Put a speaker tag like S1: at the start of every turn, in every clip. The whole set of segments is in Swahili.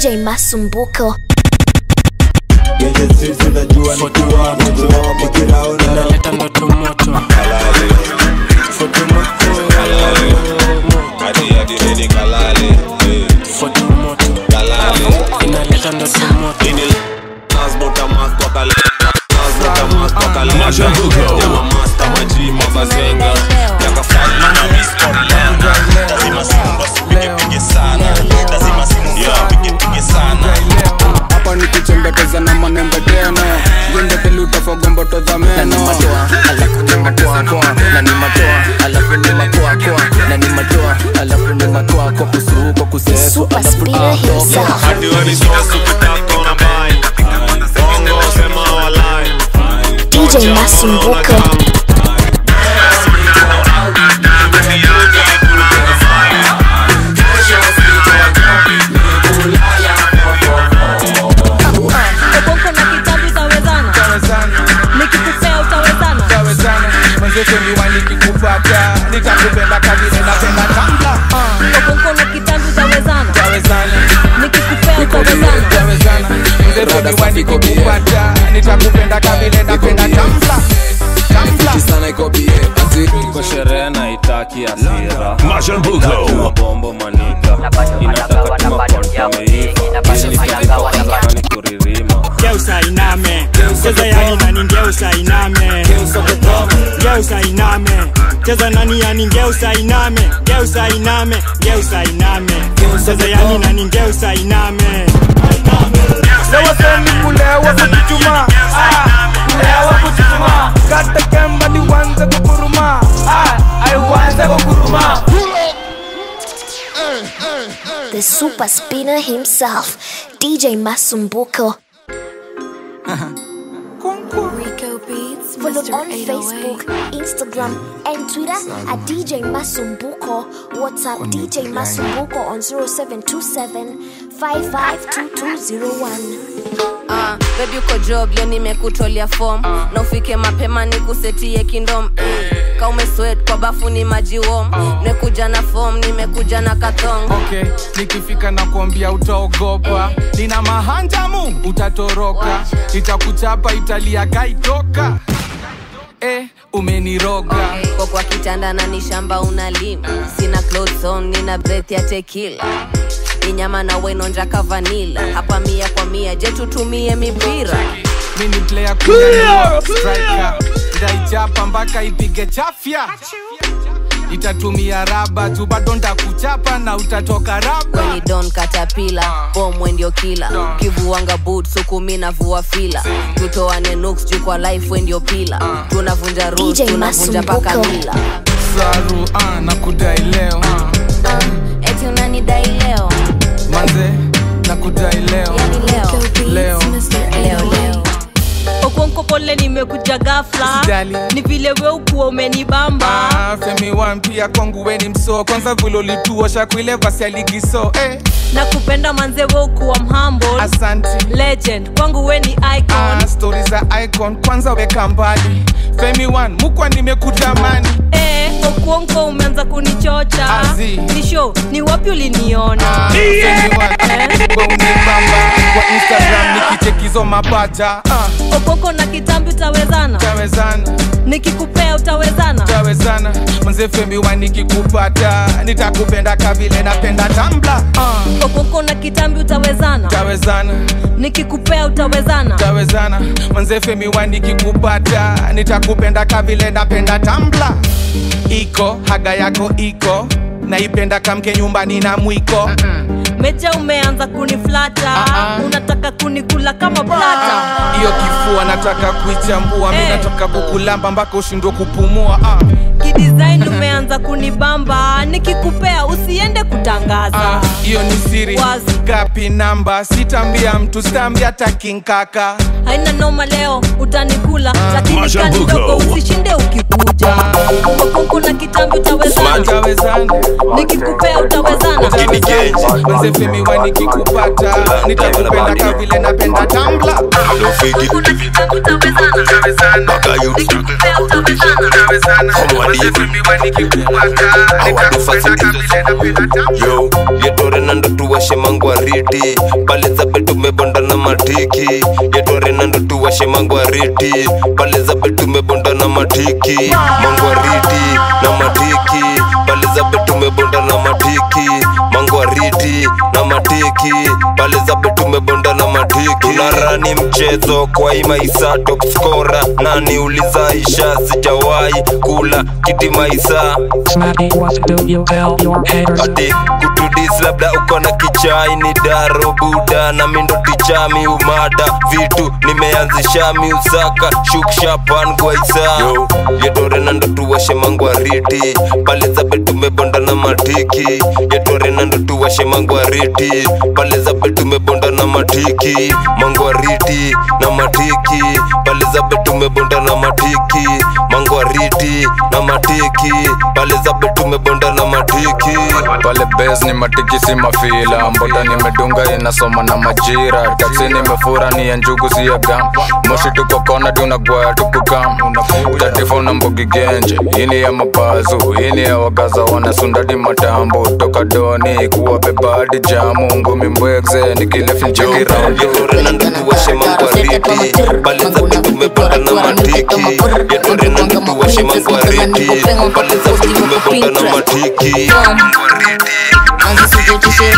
S1: DJ Masumbuko.
S2: Genje streets unajua ni kuwa moto Nikiraona
S3: naleta ndoto moto foto moto
S4: hadi hadi nini kalale eh,
S3: foto moto
S4: kalale
S3: inaleta ndoto moto
S4: ini transporta mas kwa kalenda transporta mas kwa kalenda
S5: Mashambuko.
S4: Jama master maji mabazenga Yaka fadi na misto lenga Lazima simu basi pige pige sana Lazima simu basi pige pige sana
S6: hapa ni kuchembekeza na manembe tena jembeteli utafogomboto za meno
S7: alafu ni makoakoa na ni matoa alafu ni makoakoa na ni matoa alafu ni makoako kusuko kusesu
S1: Super
S7: alafu
S1: spinner himself.
S4: Hadi wani sita super kona bai Bongo sema walai
S1: DJ Masumbuko.
S8: Obongo na kitabu utawezana, nikikupea utawezana.
S6: tawezana mwenzetu miwani kikupata nitakupenda kavile napenda tambla
S8: Obongo na kitabu utawezana,
S6: tawezana
S8: nikikupea utawezana.
S6: tawezana mwenzetu miwani kikupata nitakupenda kavile napenda tambla tambla
S7: sana iko bie ati
S9: kwa sherehe na itaki asira
S5: Mashambuko.
S9: mabombo manika inataka tuma konta meiva ni kuririma
S10: geusa iname cheza yani nani ngeusa iname geusa iname cheza nani yani ngeusa iname geusa iname geusa iname cheza yani nani ngeusa iname
S6: sewaseni kulewa kuchuchuma kulewa kuchuchuma kata kemba niwanze kukuruma aiwanze kukuruma
S1: The super spinner himself. DJ Masumbuko.
S11: Rico Beats,
S1: Follow
S11: Mr.
S1: on
S11: 808.
S1: Facebook, Instagram, and Twitter at DJ Masumbuko. WhatsApp DJ Masumbuko on 0727 552201.
S12: Uh, bebi uko job leo nimekutolea fom na ufike mapema nikusetie kindom mm. ka umeswet kwa bafu ni maji wom nimekuja na fom nimekuja na kathong
S6: okay nikifika na kuambia utaogopa nina mahanjamu utatoroka itakuchapa italia kaitoka eh, umeniroga
S12: kwa kwa kitanda na ni shamba unalima sina clothes on nina breath ya tekila ni nyama na wenonja kavanila hapa mia kwa mia je tutumie mipira
S6: mini player kunyanyua striker ndaichapa mpaka ipige chafya itatumia raba tu bado ndakuchapa na utatoka raba
S12: weni don katapila bomwe ndio kila kivuanga boot sukumi na vua fila tutoane nuks juu kwa life we ndio pila tunavunja rules
S1: DJ
S12: tunavunja paka
S1: Masumbuko.
S12: mila
S6: saru ah, na kudai leo
S12: eti unanidai leo
S6: manze na kudai leo
S12: yani leo
S11: Rico
S6: Leo.
S11: Beats, Mr.
S12: leo
S11: 808.
S12: leo
S8: Okonko pole nimekuja ghafla,
S6: Usijali.
S8: ni vile we ukuwa umenibamba.
S6: Ah, femi wan pia kwangu weni msoo kwanza vile ulituosha kuile vasi ya ligi so eh,
S8: na kupenda manze we ukuwa mhamble
S6: asanti
S8: legend kwangu we ni icon
S6: ah, stori za icon kwanza weka mbali femi wan mukwa nimekutamani
S8: eh, okuonko umeanza kunichocha
S6: Azi.
S8: ni show ni wapi uliniona
S6: Ah, Femi Wan, we unibamba kwa instagram nikichekizo mapacha ah,
S8: okoko na kitambi utawezana
S6: tawezana
S8: nikikupea utawezana
S6: tawezana mzee femi wan nikikupata nitakupenda kavile napenda tambla ah,
S8: okoko na kitambi utawezana
S6: tawezana
S8: nikikupea utawezana
S6: tawezana mzee femi wan nikikupata nitakupenda kavile napenda tambla iko haga yako iko naipenda kamke nyumbani na mwiko
S8: meja umeanza kuniflata
S6: Ah, ah.
S8: unataka kunikula kama plata
S6: hiyo kifua nataka kuichambua mi
S8: Eh.
S6: nataka kukulamba mpaka ushindwe kupumua ah.
S8: kidesign umeanza kunibamba nikikupea usiende kutangaza
S6: Ah, hiyo ni siri
S8: Wazi.
S6: gapi namba sitambia mtu sitambia takinkaka
S8: haina noma leo utanikula lakini
S5: Mashambuko.
S8: kanidogo usishinde ukikuja okoko na kitambi utawezana
S6: tawezana
S8: nikikupea utawezana
S4: Ini genje
S6: manzefemiwa nikikupata nitakupenda kavile napenda tambla
S4: Alo figi
S8: Okoko na kitambi utawezana
S6: tawezana
S4: Baka you
S8: nikikupea utawezana
S6: tawezana
S4: Come on,
S6: manzefemiwa nikikupata
S4: I want to
S6: nitakupenda
S4: facilitate.
S6: kavile napenda
S5: yo yetore nando tuwashe mangwariti pale zabe tumebonda na matiki yetore nando tuwashe mangwariti pale zabe tumebonda na matiki mangwariti na matiki pale zabe tumebonda na matiki mangwariti na matiki pale zabe tumebonda na matiki tunarani mchezo kwa imaisa top scorer nani ulizaisha sijawahi kula kiti maisa ati kutudis labda uko na kichai ni daro buda na mindo tichami umada vitu nimeanzisha miusaka shukshapan gwaisa yo yetore nando tuwashe mangwariti pale zabe tumebonda na matiki yetore nando tuwashe mangwariti pale zabe tumebonda na matiki mangwariti na matiki pale zabe tumebonda na matiki mangwariti na matiki pale zabe tumebonda na matiki
S13: pale bes ni matiki si mafila mbota nimedunga inasoma na majira taksi nimefura ni ya njugu si ya gam moshi tuko kona dunagwaya tukukam tatifo na mbogi genje ini ya mabazu ini ya wagaza wanasundadi matambo toka doni kuwa bebadi jamu ngumi mbwegze nikilefilchekiraundo
S5: tuwashe mangwariti pale zabe tumebonda na matiki yetore nando tuwashe mangwariti pale zabe tumebonda na matiki
S14: anzisujotishere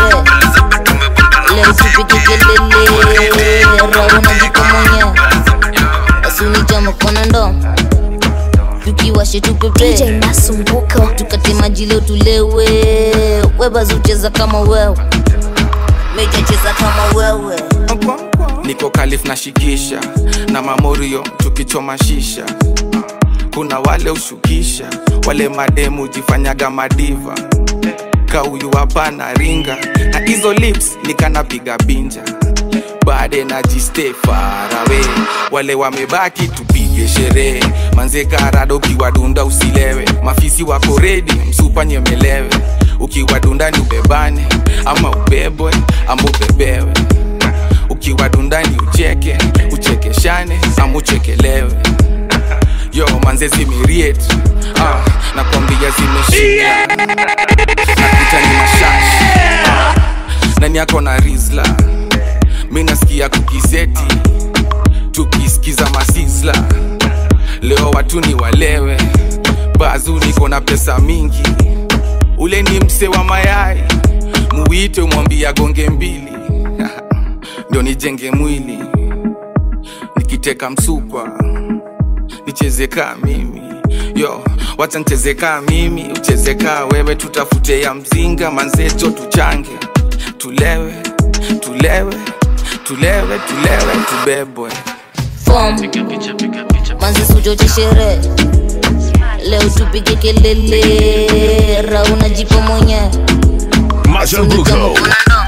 S14: leo tupike kelele rauna jiko mwenye asunichama kona ndo tukiwashe tupepe
S1: masumbuko
S14: tukate maji leo tulewe webazucheza kama wewe mejacheza kama wewe
S6: niko kalif na shikisha na mamorio tukichoma shisha kuna wale ushukisha wale mademu jifanyaga madiva kauyu hapana ringa na hizo lips nikanapiga binja bade na jiste farawe wale wamebaki tupige sherehe manze karado ukiwadunda usilewe mafisi wako redi msupa nyemelewe ukiwadunda ni ubebane ama ubebwe ama ubebewe ukiwadunda ni ucheke uchekeshane ama uchekelewe yo manze zimiriet ah, nakwambia zimeshia nakuta ni mashashi ah, nani yako na rizla mi nasikia kukiseti tukisikiza masisla leo watu ni walewe bazu niko na pesa mingi ule ni mse wa mayai muwite mwambia gonge mbili ndio nijenge mwili nikiteka msukwa nicheze kaa mimi yo wacha nicheze kaa mimi ucheze kaa wewe tutafute ya mzinga manzecho tuchange tulewe tulewe tulewe tulewe tubebwe
S14: fom manzisujotishere leo tupike kelele rauna jipo mwenye
S15: Mashambuko.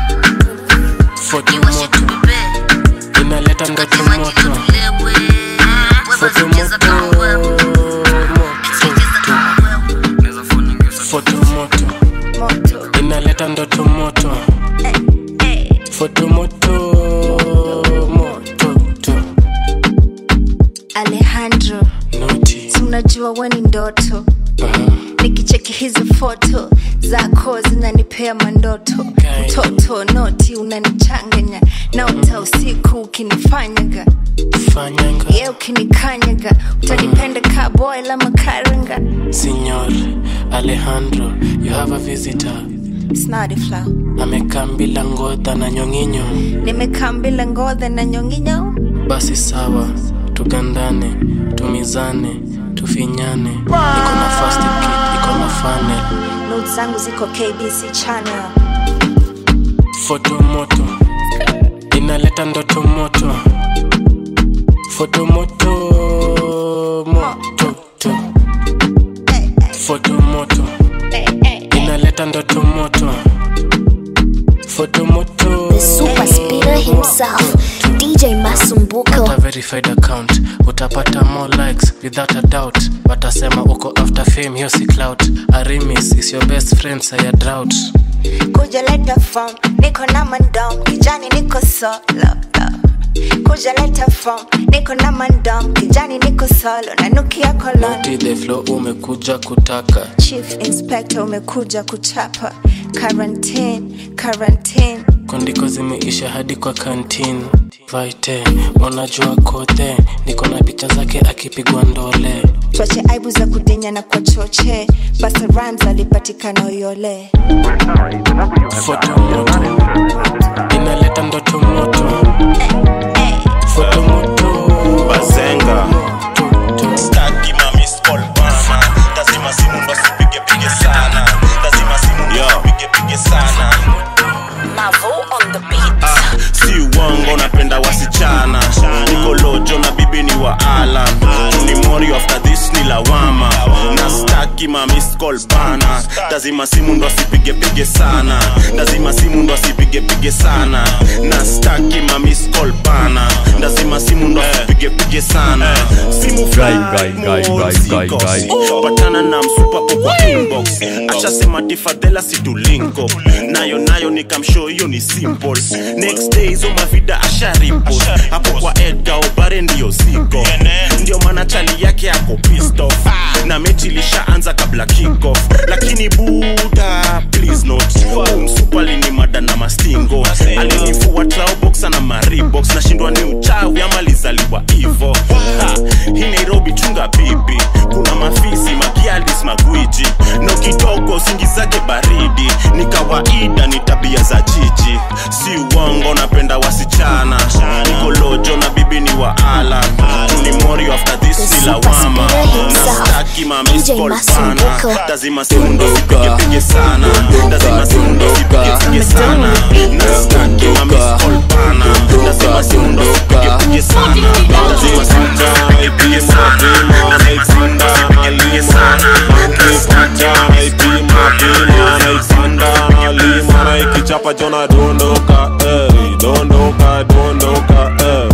S3: foto moto inaleta ndoto moto foto moto foto moto inaleta ndoto moto foto moto moto to
S16: alejandro si unajua we ni ndoto nikicheki hizi foto zako zinanipea mandoto mtoto noti unanichanganya naota usiku ukinifanyaga
S3: fanyanga
S16: ye ukinikanyaga utanipenda kaboy la makaranga
S3: Signor Alejandro, you have a visitor.
S16: snadifla
S3: Amekaa bila ngodha na nyong'inyo.
S16: nimekaa mbila ngodhe na nyonginyo
S3: Basi sawa, tugandane, tumizane, tufinyane. Iko na first kit, iko na funnel.
S16: not zangu ziko kbc channel
S3: Foto moto inaleta ndoto moto. Foto moto moto to. Foto moto inaleta ndoto moto. Foto moto
S1: The super speeder himself, DJ Masumbuko.
S3: Uta verified account utapata more likes without a doubt watasema uko after fame hiyo si clout arimis is your best friend saya drought
S16: kuja leta form niko na mandom kijani niko solo kuja leta form niko na mandom kijani niko solo nanukia kolon
S3: Naughty the flow umekuja kutaka
S16: chief inspector umekuja kuchapa quarantine quarantine
S3: kondiko zimeisha hadi kwa kantin vaite unajua kote niko na picha zake akipigwa ndole
S16: twache aibu za kudinya na kwa choche basa rams alipatikana uyole
S3: foto moto inaleta ndoto moto foto moto
S4: bazenga staki ma miss call bana lazima simu ndo sipige pige sana lazima simu ndo sipige pige sana
S1: Mavo on the beat.
S4: Ah, si uongo napenda wasichana niko lojo na bibi ni wa alam ni mori after this ni lawama na staki ma miss call bana lazima simu ndo asipige pige sana lazima simu ndo asipige pige sana na staki ma miss call bana lazima simu ndo asipige pige sana simu
S15: Guy, guy, guy, guy, guy, guy.
S4: patana na msupapo kwa inbox ashasema tifadhela situlinko nayo nayo nikamsho hiyo ni simple next day hizo mavida asharipo hapo kwa edga obare ndiyo siko ndio maana chali yake ako pissed off na mechi ilishaanza kabla kickoff lakini buda please not umsupa alini mada na mastingo alinifua traoboxa na maribox nashindwa ni uchawi ama lizaliwa hivo Ha, hii nairobi chunga bibi kuna mafisi makialis magwiji no kidogo usingizake baridi ni kawaida ni tabia za jiji si uongo napenda wasichana niko lojo na bibi ni wa ala ni morio after this ni lawama na staki mamiscol pana lazima siundo sipige pige sana lazima siundo sipige pige sana na staki mamiscol pana lazima siundo sipige pige sana lazima siundo sipige pige sana lazima siundo sipige pige sana na staki
S17: naipima pima naipanda nalima naikichapa jona dondoka ey, dondoka dondoka ey.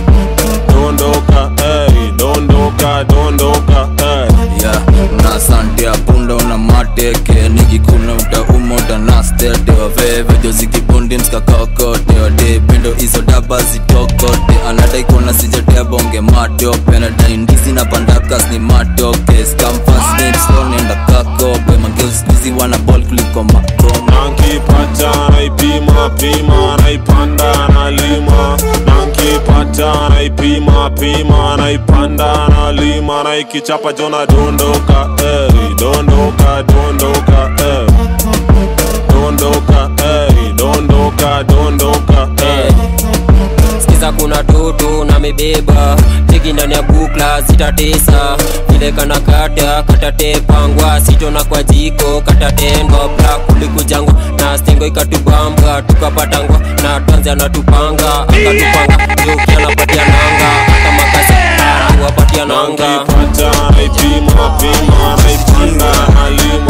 S17: dondoka ey, dondoka dondoka ey.
S7: yeah. na sante ya punda una mateke nikikuna utauma utanastete wavevejo zikibundi mskakakote wade pendo hizo daba zitokote anadaikona sijatea bonge matope nadaindizi na pandakas ni matoke skamfasnipsonenda kakope mangeuskuzi wana bol kuliko makoma
S17: nankipata naipima pima naipanda nalima nankipata naipima pima naipanda nalima naikichapa jona dondoka ey, dondoka dondoka ey. dondoka ey, dondoka dondoka ey.
S18: sikiza kuna toto na mebeba teki ndani ya bukla zitatesa vile kana kata katatepangwa sitona kwa jiko katatendwa bla kulikujangwa na stengo ikatubamba tukapatangwa na tanzi anatupanga akatupanga joki anapatia nanga hata makasi wapatia nanga
S17: nankipata naipima pima naipanda nalima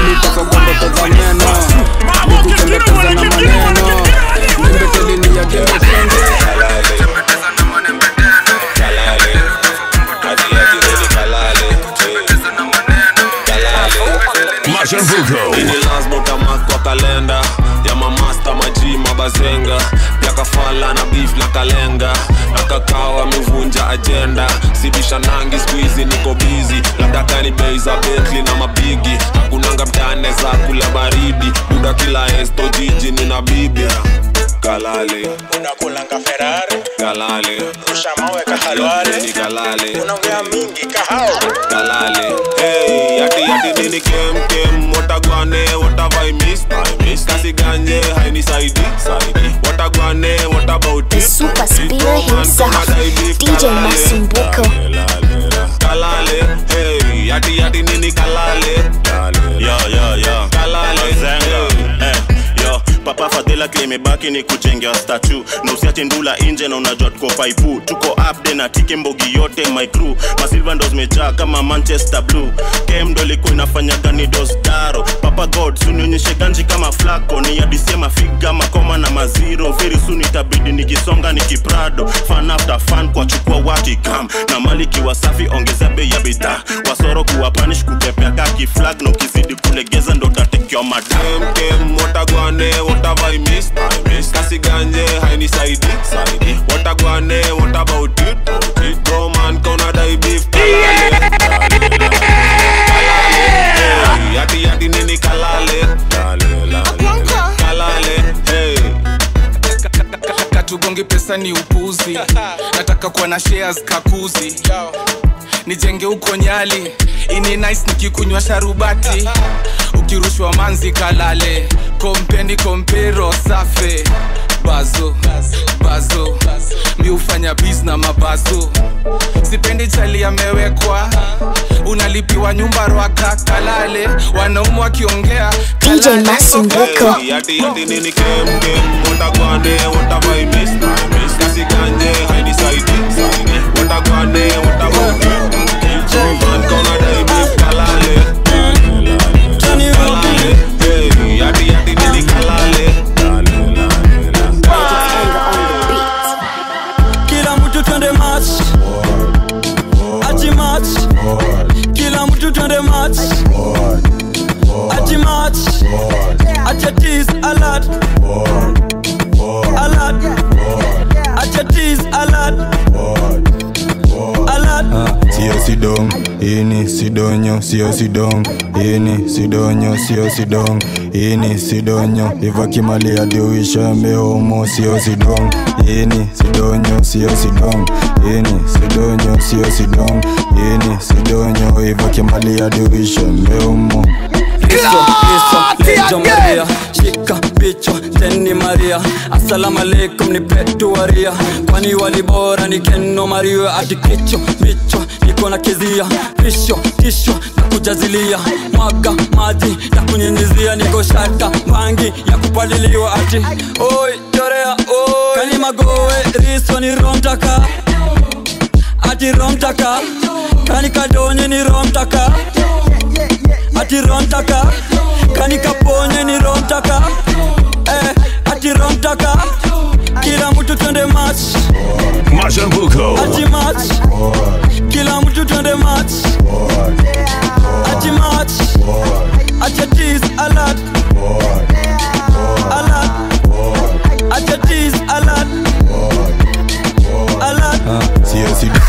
S6: nikuchengeteza na maneno nimbetelini ya gemekenge
S17: Ini lasbota mat kwa kalenda ya mamasta maji mabazenga pia kafala na beef na kalenga na kakao amevunja ajenda sibisha nangi skuizi niko bizi labda kani bei za betli na mapigi hakunanga mtane za kula baridi buda kila esto jiji nina bibi kalale
S4: unakulanga ferari
S17: kalale
S4: rusha mawe kahalwale
S17: ni kalale
S4: unaongea mingi kahao
S17: kalale hey yati yati nini kem kem watagwane watavai miss I miss kasi ganye haini saidi saidi watagwane what about
S1: The super spinner himself, DJ Masumbuko.
S17: kalale hey yati yati nini kalale
S4: yo yo yo
S17: kalale
S4: Zenga. Eh, yo papa fadhila klimebaki ni kujengea statu na usiache ndula nje na unajua tuko paipu tuko upde na tike mbogi yote my crew masilva ndo zimejaa kama manchester blue kem ndo ilikuwa inafanya gani dosdaro papa god sunionyeshe ganji kama flako ni adisia mafiga makoma na maziro very soon itabidi nikisonga nikiprado fan after fan kwa chukua wakikam na maliki wasafi ongeza bei ya bidhaa wasoro kuwa panish kupepea kaki flag na ukizidi kulegeza ndo tatekewa madam
S17: kem kem watagwane watavai miss miss, I miss. Kasi ganje hainisaidi, saidi. What a guane, what about it? Bro man, kona dai beef, kalale. Hey, Yati yati nini kalale. Lale, lale. Kalale, hey.
S6: katugongi pesa ni upuzi nataka kuwa na shares kakuzi nijenge huko nyali ini nice nikikunywa sharubati ukirushwa manzi kalale kompeni kompero safe bazo bazo mi hufanya bis na mabazo sipendi chali amewekwa unalipiwa nyumba rwaka kalale wanaume wakiongea
S1: DJ Masumbuko.
S17: Hey, Yati yati nini kem kem. What a guane, what a boy miss, I miss. Kasi ganje hainisaidi, saidi. What a guane, what about it? Bro man, kona dai beef, kalale. Kalale, hey. Yati yati nini kalale.
S19: kila mtu twende match ati match kila mtu twende match ati match acha tease alert alert acha tease alert alert
S2: sio sidong ini sidonyo sio sidong ini sidonyo sio sidong ini sidonyo ivakimali adiuisha meomo sio sidong ini sidonyo sio sidong ini sidonyo sio sidong ini sidonyo ivakimali adiuisha meomo
S19: Kristo, Yesu, Lejo Maria, shika picha teni Maria, assalamu alaikum ni petu waria, kwani wali bora ni keno Maria, ati kicho picho niko na kizia, pisho kisho na kujazilia, mwaga maji ya kunyinyizia, niko shata bangi ya kupaliliwa, ati oi chorea oi, kani magowe riso ni romtaka, ati romtaka, kani kadonye ni romtaka ati romtaka kani kaponye ni romtaka eh, ati romtaka kila mtu twende match
S20: Mashambuko.
S19: ati match kila mtu twende match ati match acha tease alert alert acha tease alert alert
S2: sio sidong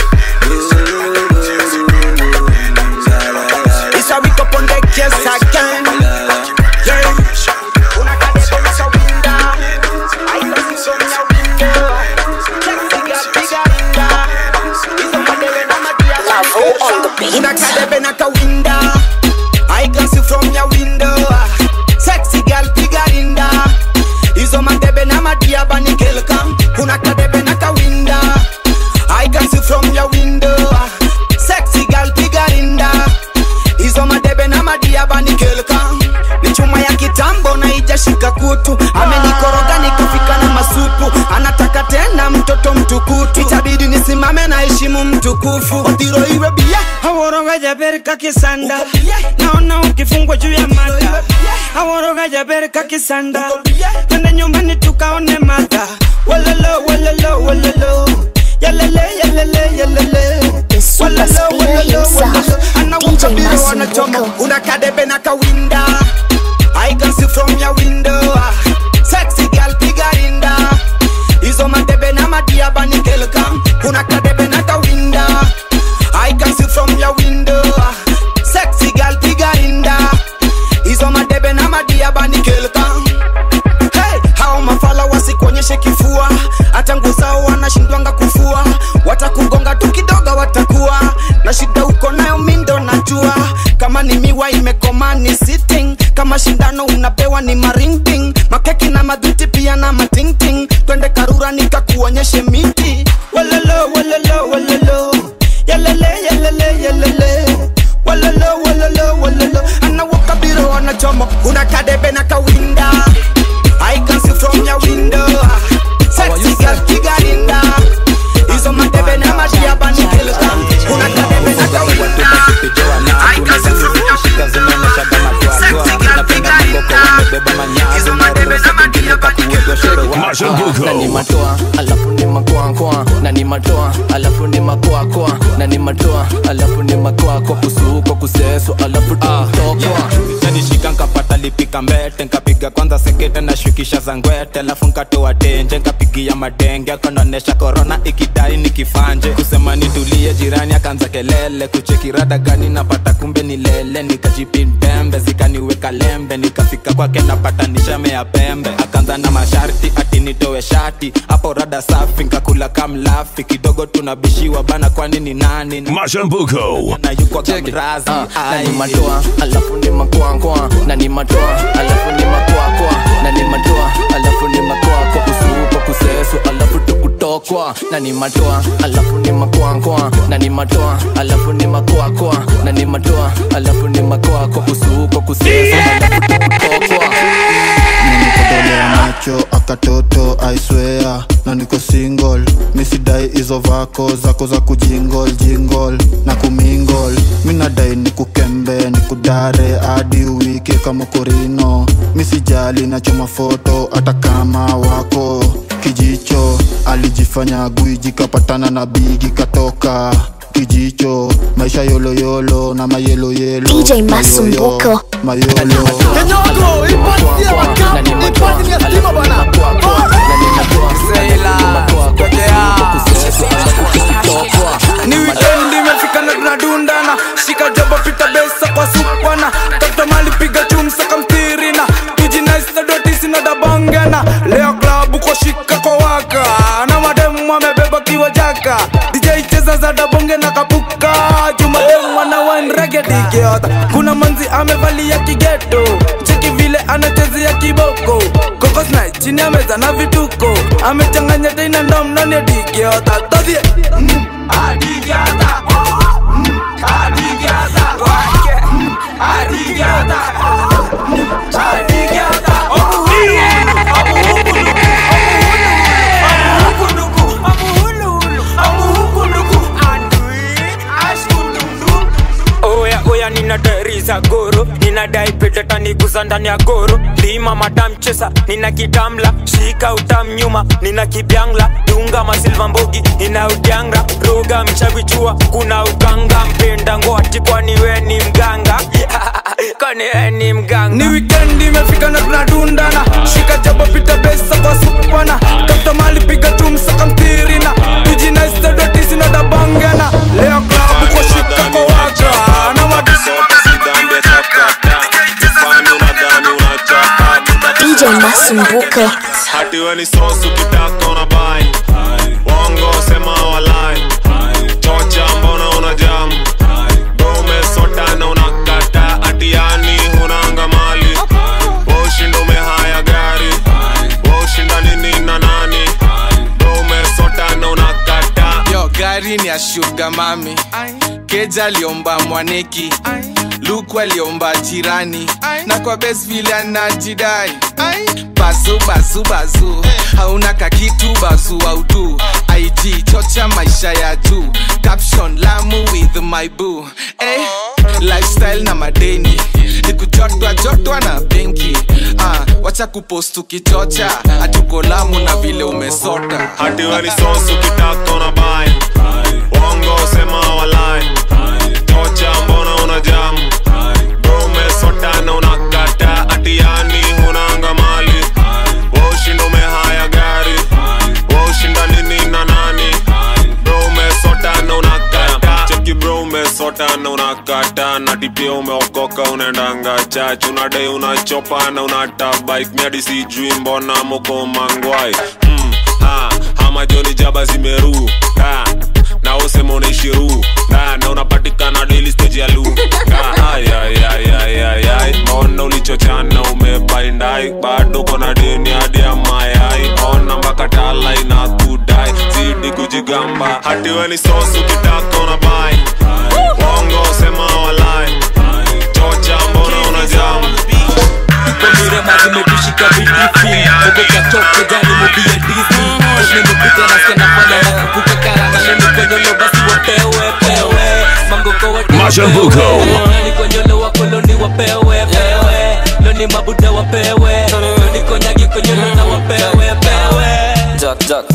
S21: It's a week up on the yes again. Yeah. Una cadena en esa winda. Ay, casi son ya winda. Sexy girl, bigger winda. Hizo madele na madia Una cadena ka winda. I can see from your window. Sexy girl, bigger winda. Hizo madebe na madia bani kelkam. Una cadena ka winda. I can see from your window. Sexy girl, bigger winda hizo madebe na madia bani kelka ni chuma ya kitambo na ijashika kutu amenikoroga nikafika na masupu anataka tena mtoto mtukutu itabidi nisimame na heshimu mtukufu odhiro iwe bia
S10: aworoga jaber kakisanda naona ukifungwa juu ya mata aworoga jaber kakisanda twende nyumbani tukaone mata walalo walalo walalo yalele yalele yalele
S1: super spear himself, DJ
S21: wanachoma
S1: Masumbuko.
S21: una kadebe na kawinda I can see from your window Sexy girl piga rinda Hizo madebe na madia bani kelka Una kadebe na kawinda I can see from your window Sexy girl piga rinda Hizo madebe na madia bani kelka Hey, hao mafala wasikuonyeshe kifua hata nguo zao wanashindwanga kufua watakugonga tu kidogo watakuwa na shida uko nayo mindo najua kama ni miwa imekoma ni sitting kama shindano unapewa ni maringting makeki na madhuti pia na matingting twende karura nikakuonyeshe miti walalo walalo walalo yalele yalele yalele walalo walalo walalo anawakabiro wanachomo una kadebe na kawinda I can see from your window Sexy girl kigarinda Hizo madebe na madia bani kelka Una kadebe na kawinda I can see from your window Sexy girl kigarinda Hizo madebe na madia bani
S20: Mashambuko.
S3: na ni matoa alafu ni makoakoa na ni matoa alafu ni makoakoa na ni matoa alafu ni makoakoa kusuko kuseso alafu tokwa
S6: yanishika nkapata alipika mbete nkapiga kwanza sekete na shukisha za ngwete alafu nkatoa tenje nkapigia madenge akonaonesha korona ikidai nikifanje kusema nitulie jirani akaanza kelele kuchekirada gani napata kumbe ni lele nikajipindembe zikaniweka lembe nikafika kwake napata nishame ya pembe akaanza na masharti ati nitowe shati hapo rada safi nkakula kamlafi kidogo tunabishiwa bana kwani ni nani
S20: Mashambuko.
S6: na yuko kamrazi
S3: na ni matoa alafu ni makwakwa na ni matoa alafu ni makwakwa na ni matoa alafu ni makwakwa kusuko kusesu alafu tukutokwa na ni matoa alafu ni makwakwa na ni matoa alafu ni makwakwa na ni matoa alafu ni makwakwa kusuko kusesu alafu tukutokwa
S9: nikodolea macho akatoto aiswea na niko single misidai hizo vako zako za kujingol jingol na kumingol minadai ni kukembe ni kudare hadi wiki kama korino misijali nachoma foto hata kama wako kijicho alijifanya gwiji kapatana na bigi katoka kijicho maisha yoloyolo na mayeloyelo
S1: DJ Masumbuko.
S9: mayolo
S1: Kenyoko, ipatie
S9: wakapu, ipatie stima bana.
S6: ni wikendi imefika na tunadundana shika jaba pita besa kwa supana tafuta mali piga chumsa kamtirina tujinaistadotisinadabongena leo klabu kwa shika kwa waka na mademu amebeba kiwa jaka dj cheza za dabonge na kapuka jumademu ana wanregedigiota kuna manzi amevalia kigeto cheki vile anachezea kiboko kokosna chini ya meza na vituko amechanganya teina ndomnoni digiota todhie mm. Adigata. Mm. Adigata. Wake. Mm. Adigata. Mm. Adigata.
S22: oya oya ninadariza goro ninadai pedeta niguza ndani ya goro lima madam chesa nina kitamla shika utam nyuma nina kibyangla dunga masilva mbogi nina udyanga roga mchavichua kuna uganga mpenda ngwati kwani we ni mganga kwani we ni mganga
S6: ni wikendi imefika na tunadundana shika jabo pita besa kwa supana tafuta mali piga chumsa kamtirina tujinaistadotisinadabongena leo klabu kwa shika kwa waka na madisi
S1: DJ Masumbuko.
S17: hati we ni sosu kitaka una bai wongo sema walai chocha mbona una jam umesota na unakata atiani hunanga mali ushinda umehaya gari ushinda nini na nani umesota na unakata
S6: yo gari ni ya shuga mami keja aliomba mwaneki luku aliomba jirani na kwa bes vile anajidai bazu bazu bazu hauna kakitu bazu autu ig chocha maisha ya juu caption lamu with my boo eh, lifestyle na madeni nikujotwa jotwa na benki ah, wacha kupost ukichocha hatuko lamu na vile umesota
S17: hati we ni sosu kitaka una bai wongo sema walai chocha mbona una jam umesota na unakata atiani hunanga mali ushinda umehaya gari ushinda nini na nani bro umesota na unakata cheki bro umesota na unakata na tipia umeokoka unaendanga chach unadai unachopa na unata bike miadi sijui mbona moko mangwai mm, ha, hama joni jaba zimeru ha, na usema unaishiru na, na unapatikana daily stage ya lu Ay, ay, ay, ay, ay, ay. mbona ulichochana umebaindai bado kona deni hadi ya mayai ona mpaka tala ina kudai zidi kujigamba hati we ni sosu kitaka una bai wongo sema walai chocha mbona una jamu
S7: Komire mazi mebishika vidifi Ogoka toke gani mobile Disney Nimepita na skena fana na kukuka karanga Nini konyolo basi wapewe pewe Mangoko wa
S20: Mashambuko.
S7: Nini konyolo wa koloni wapewe pewe Loni mabuda wapewe Loni konyagi konyolo na wapewe pewe
S23: Jack Jack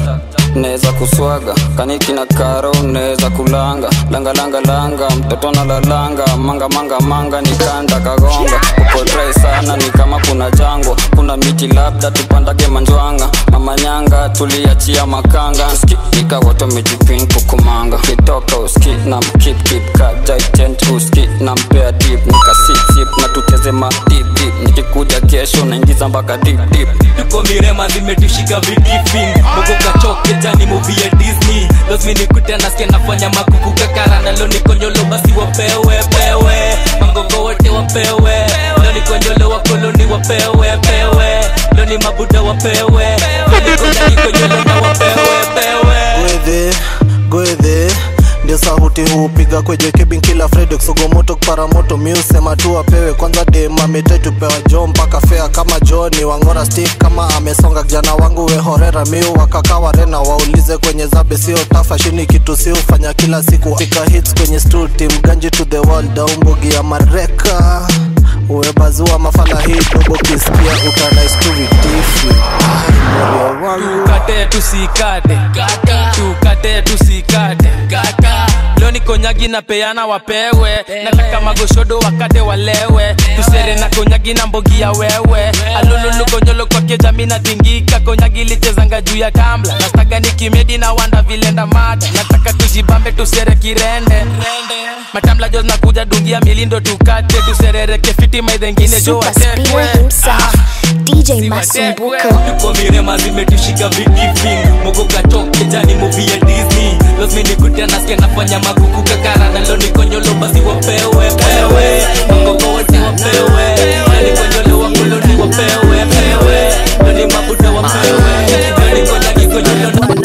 S19: neza kuswaga kaniki na karo neza kulanga langa langa langa mtoto na lalanga manga manga manga nikanda kagonga upotrai sana ni kama kuna jangwa kuna miti labda tupandage manjwanga mama nyanga tuliachia makanga ski ikawoto mejipin kukumanga kitoka uski na mkip kip kajaitent uski na mpea dip nikasipsip na tucheze ma dip dip nikikuja kesho naingiza mpaka dip dip
S11: tuko mirema zimetushika vidifin mogo kachoke jani movie ya disney lazmi nikute nasikia nafanya makuku kakara nalo nikonyolo basi wapewe pewe mangongo wote wapewe lo nikonyolo wakoloni wapewe pewe lo ni mabuda wapewe nikonyolo na wapewe pewe
S12: gwedhe gwedhe ndio sauti hupiga kweje kebin kila friday kusogomoto kuparamoto miusema tu apewe kwanza dem ametai tupewa jo mpaka fea kama joni wangora stick kama amesonga kijana wangu wehorera miu wakakawa rena waulize kwenye zabe sio tafa shini kitu si ufanya kila siku pika hits kwenye stool team ganji to the wall daumbogi ya mareka uwebazua mafala hii dogo kisikia utanaistuvitifi morio wangu
S11: tukate tusikate tukate tusikate leo ni konyagi na peana wapewe nataka magoshodo wakate walewe tusere na konyagi na mbogi ya wewe alululu konyolo kwake jami na tingika konyagi lichezanga juu ya kamla nastaga ni kimedi na wanda vilenda mada nataka tujibambe tusere kirende matamla jo nakuja dungia milindo tukate tuserereke fiti maidhengine jo
S1: Super spinner
S11: watekwe
S1: himself, DJ Masumbuko.
S11: tuko mirema zimetushika vidifin mogo kachoke jani movie ya disney lazmi nikutia nasikia nafanya makuku kakara nalo nikonyolo basi wapewe pewe mangogo wote wapewe nikonyolo wakoloni wapewe pewe nani mabuda wapewe nani konyagi konyolo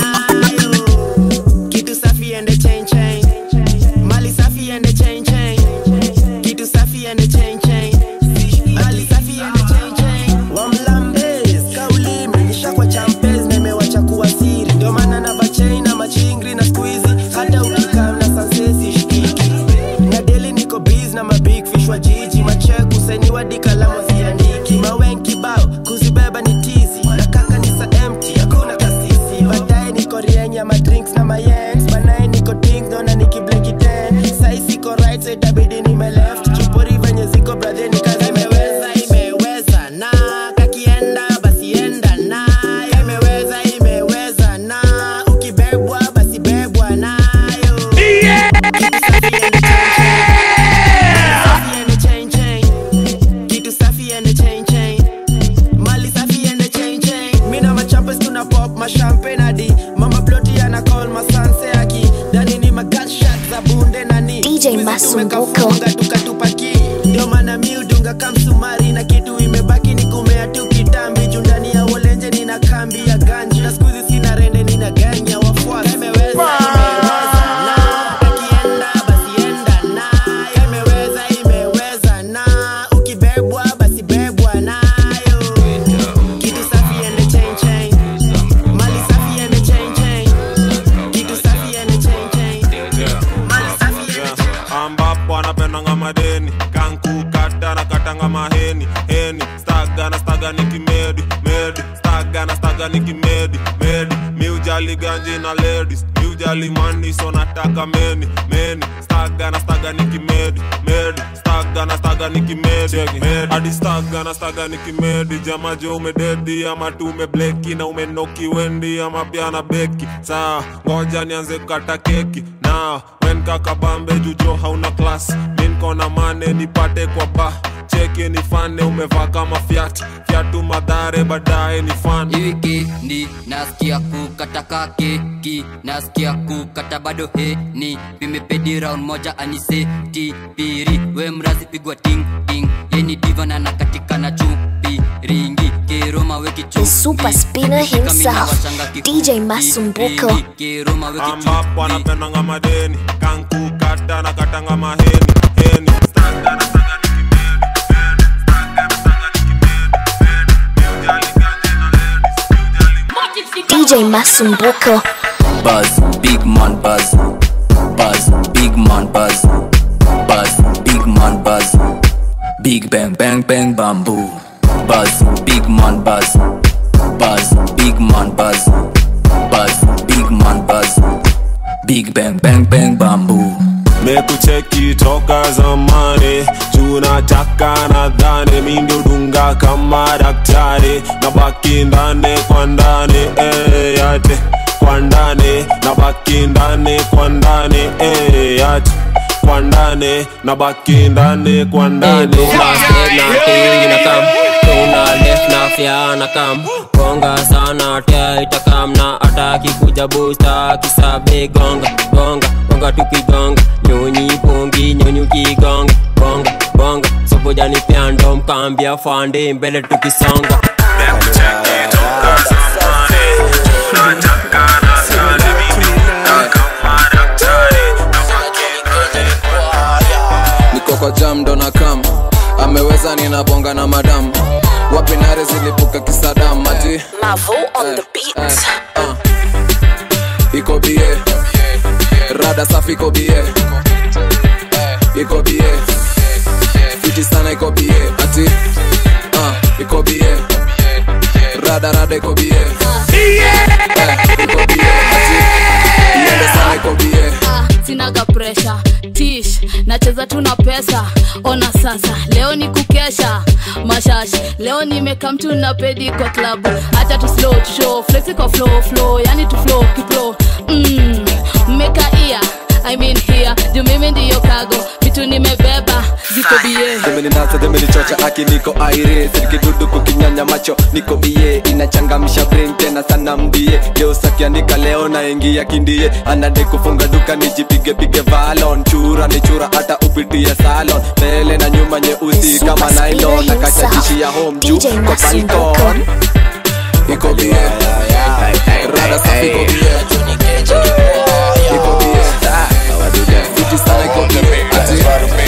S21: Kitu safi and the chain chain. Mali safi and the chain chain. Kitu safi and the chain chain. Mali safi and the chain chain. Wamlambez, kauli imenyesha kwa champez na imewacha kuwa siri. Ndio maana na bachain na machingri na squeezy. Hata ukikaa na sansesi shikiki. Na daily niko biz na mabig fish wa jiji. Macheku sainiwa di kalamu ziandiki. Mawen kibao kuzibeba ni tizi. Na kaka ni sa empty hakuna kasisi. Baadaye niko rieng ya madrinks na mayens. Banaye niko ding dona nikibleki ten. Sai siko right so itabidi nime left. Chupori venye ziko brother ni kazi imeweza imeweza na kakienda basi enda na imeweza imeweza na ukibebwa basi bebwa nayo. Kitu safi and the chain chain. Mali safi and the chain chain. Mi na machampes tuna pop mashampagne hadi mama ploti ana call masanse aki dani ni magunshot za bunde nani
S1: DJ Masumbuko.
S21: tukatupaki ndio maana mi udunga kamsumari na kitu imebaki ni kumea tu kitambi juu ndani ya wolenje nina kambi ya ganji na skuzi sina rende nina ganya wafuasi imeweza imeweza na akienda basi enda na imeweza imeweza na ukibebwa basi bebwa nayo kitu safi and the chain chain mali safi and the chain chain kitu safi and the chain chain mali safi and the chain
S17: ambapo anapendanga madeni kankukata na katanga maheni heni staga na staga ni kimedi medi staga na staga ni kimedi medi miujali ganji na ladies miujali mani so nataka meni meni staga na staga ni kimedi medi staga na staga ni kimedi medi hadi staga na staga ni kimedi jamajo umededi ama tu umebleki na umenoki wendi ama pia na beki saa ngoja nianze kukata keki na wen kakabambe jujo hauna klas minkona mane nipate kwa ba cheki ni fane umevaa kama fyat fyatu madhare baadaye ni fan
S7: wikendi nasikia kukataka keki nasikia kukata bado heni vimepedi round moja aniseti piri we mrazi pigwa ting ting yeni diva na nakatika na chupi ringi keroma weki
S1: The super spinner himself, DJ Masumbuko.
S7: keroma weki
S17: ambapo anapendanga madeni kankukata na katanga maheni heni staga na staga ni
S1: DJ Masumbuko.
S7: Buzz, big man buzz. Buzz, big man buzz. Buzz, big man buzz. Big bang bang bang bamboo. Buzz, big man buzz. Buzz, big man buzz. Buzz, big big bang bang bang bamboo
S17: mekucheki toka zamani tunataka nadhani mindodunga kama daktari na baki ndani kwa ndani eh, yate kwa ndani na baki ndani kwa ndani eh, yate kwa ndani na baki ndani kwa ndani
S18: tuna left na fyana kam gonga sana tia itakam na ataki kuja busta kisabe gonga gonga gonga tukigonga nyonyi pongi nyonyi ukigonga bonga bonga sobojani pyando mkambia fande mbele tukisonga
S7: niko kwa jam ndo na kam ameweza ninabonga na madam wapi nare zilipuka kisadam ati
S1: Mavo on the beat.
S7: iko bie rada safi iko bie iko bie fiti sana iko bie ati uh, iko bie rada rada iko bie Eh, iko bie ati iende sana iko bie
S8: sinaga presha tish nacheza tu na pesa ona sasa leo ni kukesha mashashi leo nimeka mtu na pedi kwa klabu hata tu slow tu show flexi kwa flow flow yani tu flow kipro mm, mmeka ia I mean here juu mimi ndiyo kago vitu nimebeba ziko bie
S7: demeninasa demenichocha aki niko aire sirikidudu kukinyanya macho niko bie inachangamsha brain tena sana mbie geusakianika leo na ingia kindie anade kufunga duka nijipige pige valon chura ni chura hata upitie salon mbele na nyuma nyeusi kama nylon nakachajishia home juu kwa balkon iko bie rada safi iko bie iko bie fiti sana iko bie ati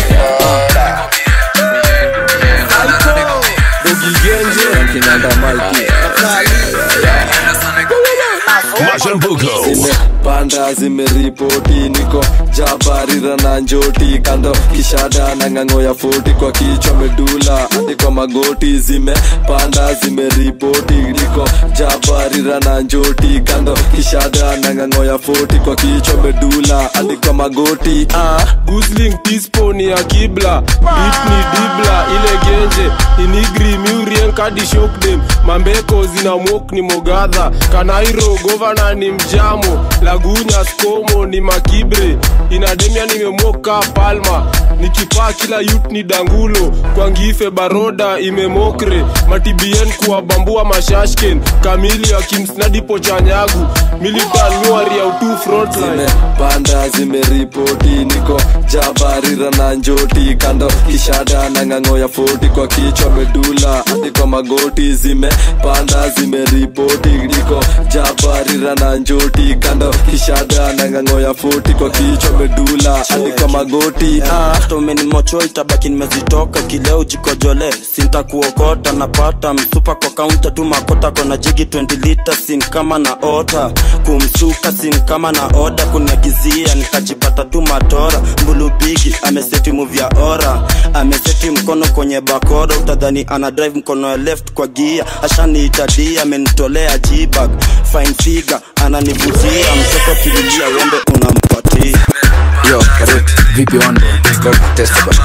S7: panda zimeripoti niko jabarira na njoti kando kishada na ng'ang'o ya foti kwa kichwa medula hadi kwa magoti zimepanda zimeripoti niko jabarira na njoti kando kishada na ng'ang'o ya foti kwa kichwa medula hadi kwa magoti ah.
S13: gusling tispo ni ya kibla bit ni dibla ile genje inigri miurien kadi shokdem mambeko zina mok ni mogadha kanairo govana ni mjamo lagunya skomo ni makibre inademia nimemoka palma nikipaa kila yut ni dangulo kwa ngife baroda imemokre matibien kuwabambua mashashken kamili akimsnadipo chanyagu militan miwaria utu frontline
S7: panda zimeripoti niko jabarira na njoti kando kishada na ng'ang'o ya foti kwa kichwa medula hadi kwa magoti zimepanda zimeripoti niko jabarira na njoti kando kishada na ng'ang'o ya foti kwa kichwa medula hadi kwa magoti ah.
S23: hata umenimocho itabaki nimezitoka kileo jikojole sintakuokota napata msupa kwa kaunta tu makota kona jigi 20 lita sin kama na ota kumsuka sin kama na oda kuniagizia nikajipata tu matora mbulubigi ameseti muvya ora ameseti mkono kwenye bakora utadhani ana drive mkono ya left kwa gia ashaniitadia amenitolea jibag fine figure ananivutia mtoto kililia wembe unampatia
S7: yo karibu vipi wande go test bana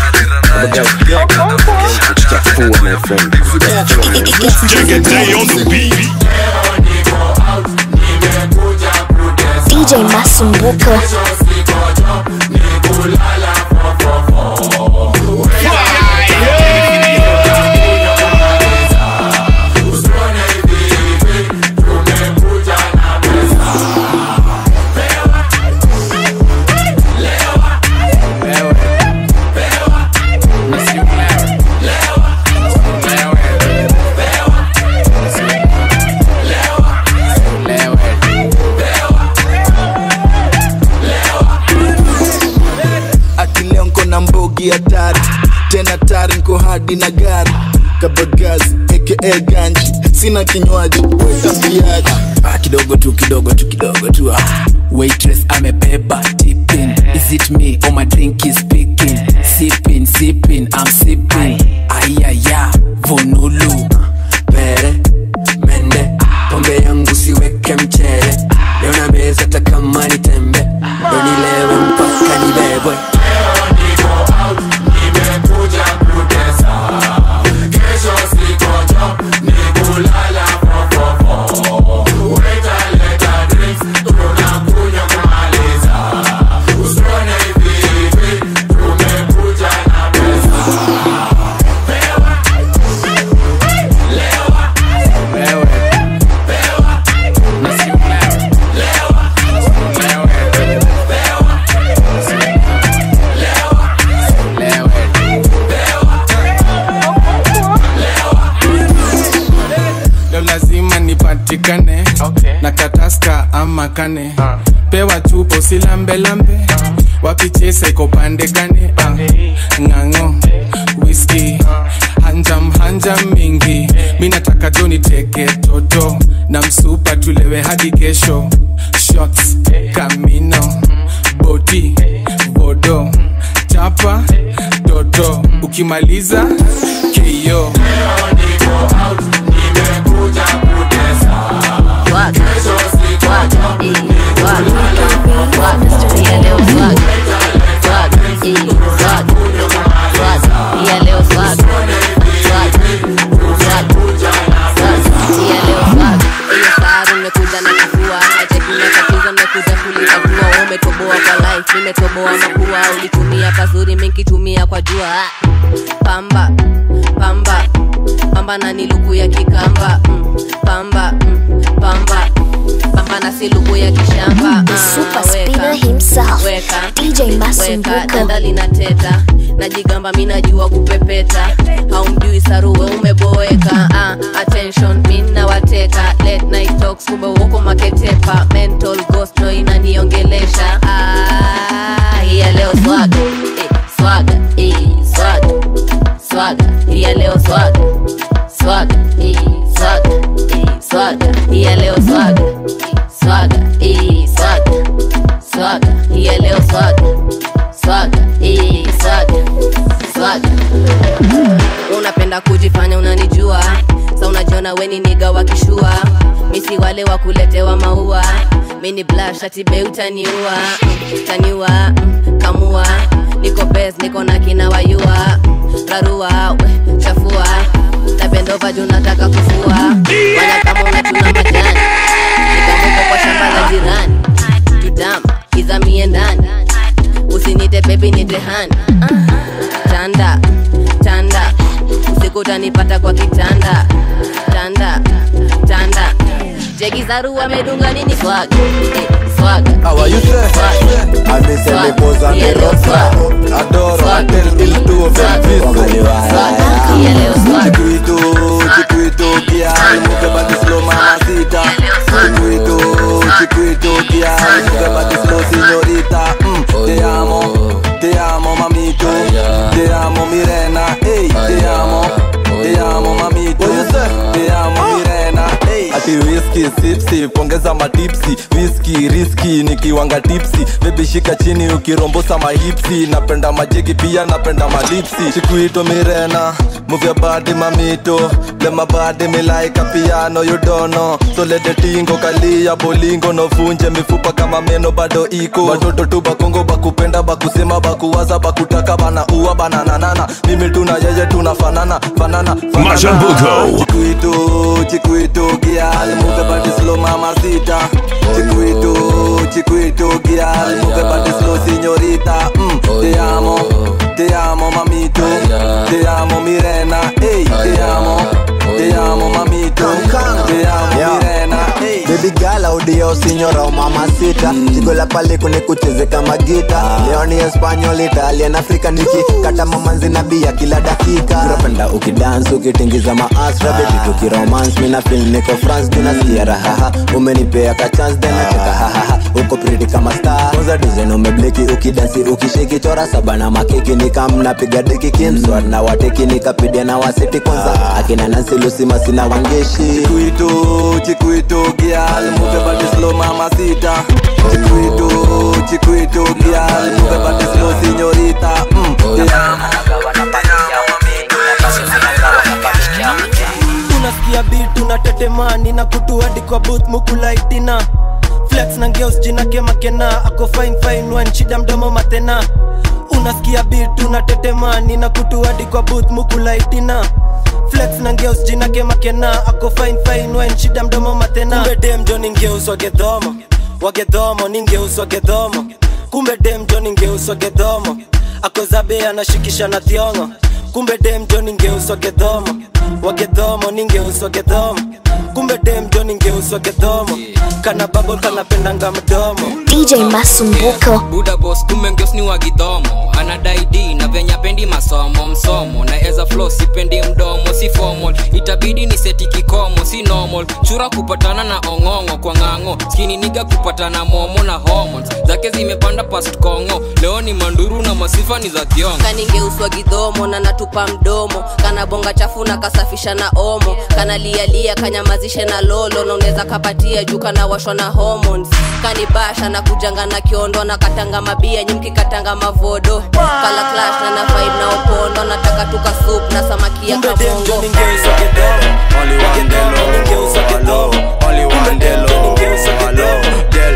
S7: chafua my friend
S1: DJ Masumbuko.
S24: akileo nko na mbogi hatari tena tari nko hadi na gari kabagazi aka ganji sina kinywaji wetambiaji
S25: ah, kidogo tu kidogo tu kidogo tu ah. waitress amebeba tipping is it me or my drink is speaking sipping sipping i'm sipping ayaya vonulu pere mende pombe yangu siweke mchere leo na meza hata kama ni tembe
S6: patikane na kataska ama kane pewa chupa usilambelambe wapichesa iko pande gane Ah, ng'ang'o whisky hanjam hanjam mingi mi nataka joni teke toto na msupa tulewe hadi kesho shots kamino boti bodo chapa toto ukimaliza keyo
S4: nimekuja na kifua atekinatatizo nimekuja kulikagua umetoboa kwa life nimetoboa mapua ulitumia pazuri minkitumia kwa jua Ah. pamba pamba pamba na ni lugu ya kikamba mm. pamba mm. pamba pamba na si lugu ya kishamba
S1: The
S4: Ah,
S1: super
S4: weka,
S1: spinner himself,
S4: weka,
S1: DJ
S4: weka
S1: Masumbuko.
S4: dada linateta najigamba mi najua kupepeta haumjui saruwe umeboeka ah, attention mi nawateka late night talks kumbe uko maketepa mental ghost no inaniongelesha ah, iya leo swaga eh, swaga eh, swaga swaga iya leo swaga swaga eh, swaga eh, swaga iya leo swaga swaga eh, swaga swaga iya leo swaga swaga eh, swaga swaga unapenda kujifanya unanijua sa unajiona weni niga wakishua misi wale wa kuletewa maua mini blash atibe utaniua mm, taniua mm, kamua niko bes niko na kina wayua rarua we, chafua napendova juu nataka kufua wana kama unachuna majani nikamuka kwa shamba la jirani tudam izamie ndani usinite bebi nitehani tanda tanda usiku utanipata kwa kitanda tanda tanda jegi zaru amedunga nini swaga eh, swaga
S5: How are you, sir?
S4: Swaga.
S5: I miss the pose and the
S4: Yellow
S5: rock
S4: swag.
S5: Adoro, I tell il tuo Chiquito, chiquito, girl, muke body slow mamacita Chiquito, chiquito, girl, muke body slow signorita mm, Te amo, te amo mamito, te amo Mirena, ey, te amo, te amo mamito, te amo Mirena, ey Ati whisky, sip sip, ongeza matipsi Whisky, risky, nikiwanga tipsi Baby shika chini ukirombosa mahipsi Napenda majegi pia napenda malipsi Chiquito Mirena, move your body mamito Let my body me like a piano you don't know So let the tingo kalia bolingo no funje mifupa kama meno bado iko Watoto tu bakongo bakupenda bakusema bakuwaza bakutaka bana uwa bana nanana Mimi tuna yeye tunafanana fanana fanana
S20: Mashambuko.
S5: Chiquito, chiquito, girl, move your body slow, mamacita. Chiquito, chiquito, girl, move your body slow, signorita. Mm, te amo, te amo, mamito. Te amo, Mirena. Ey, te amo, te amo, mamito. Te amo, Mirena. Ey.
S24: Baby girl audio signora o mamacita Jigo la pale kune kucheze kama gita Leo ni Espanyol, Italian, Afrika niki Kata mamanzi na bia kila dakika Napenda ukidance ukitingiza maasra Baby tukiromance mina feel niko France Tunasikia rahaha umenipea ka chance then nacheka hahaha Uko pretty kama star Kwanza design umebleki ukidansi ukishiki Chora saba na makeki nikamna piga deki Kimswat na wateki nikapidia na wasiti Kwanza akina Nancy Lucy masina wangeshi
S5: Chiquito, chiquito, girl, move your body slow, mamacita. Chiquito, chiquito, girl, move your body slow, signorita. Mm, te amo.
S14: unasikia bit unatetemani na kutuadi kwa booth mukulaitina flex na ngeus jina kemakena ako fine fine wan shida mdomo matena unasikia bit unatetemani na kutuadi kwa booth mukulaitina flex na ngeus jina kemakena ako fine fine wan shida mdomo matena kumbe dem jo ningeus wagedhomo wagedhomo ningeus wagedhomo kumbe dem jo ningeus wagedhomo akozabe anashikisha na thiongo kumbe dem jo ningeuswa gedhomo wagedhomo ningeuswa gedhomo kumbe dem jo ningeuswa gedhomo kana babo kanapendanga mdomo
S1: DJ Masumbuko.
S18: buda bos kumbe ngeos ni wagidhomo anadai d na venya pendi masomo msomo na eza flo sipendi mdomo si formal itabidi ni seti kikomo si normal chura kupatana na ong'ong'o kwa ng'ang'o skini niga kupatana momo na hormones zake zimepanda past kongo leo ni manduru na masifa ni za thiongo
S4: kaningeuswa gidhomo na natupa mdomo kana bonga chafu na kasafisha na omo kana lialia kanyamazishe na lolo na unaweza kapatia juu kana washwa na hormones kanibasha na kujanga na kiondo na katanga mabia nyimki katanga mavodo kala clash na na vibe na opondo nataka tuka soup na samaki ya kamongo
S5: Only one Delo, hello. Only one Delo, hello. Del,